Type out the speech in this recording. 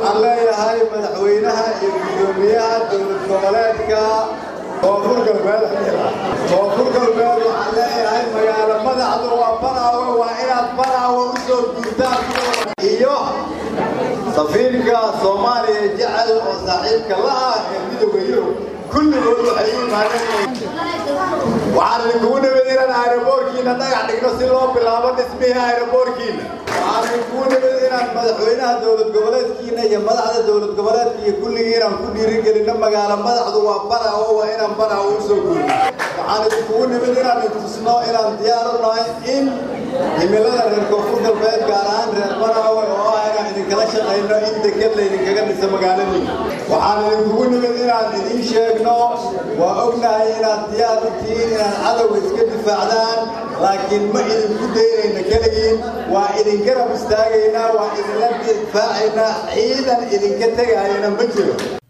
waxaan leeyahay madaxweynaha iyo guddoomiyaha dowlad goboleedka koonfur galbeed koonfur galbeed waxaan leeyahay magaalo madaxdu waa banaawe waa inaad banaawe u soo guurtaan iyo safiirka soomaaliya jecel oo saaxiibka la ah ee midooda yurub kulligood waxay u imaadeen waxaan idinkugu nimid inaan aeroboorkiina dhagax dhigno si loo bilaabo dhismihii aeroboorkiina waxaan idinkugu nimid inaan madaxweynaha dowlad goboleedkiina iyo madaxda dowlad goboleedka iyo kulligii inaan ku dhiirigelinno magaalo madaxdu waa banaawo waa inaan banaawo u soo guurno waxaan idinkugu nimid inaan idtusno inaan diyaar u nahay in himilada reer koonfur galbeed gaar ahaan reer banaawe oo ah inaan idinkala shaqayno in deked laydinkaga dhiso magaaladiina waxaan idinkugu nimid inaan idiin sheegno waa ognahay inaad diyaar u tihiin inaad cadowga iska difaacdaan laakiin ma idinku daynayna keligiin waa idin garab istaagaynaa waa idinla difaacaynaa ciidan idinka tegayana ma jiro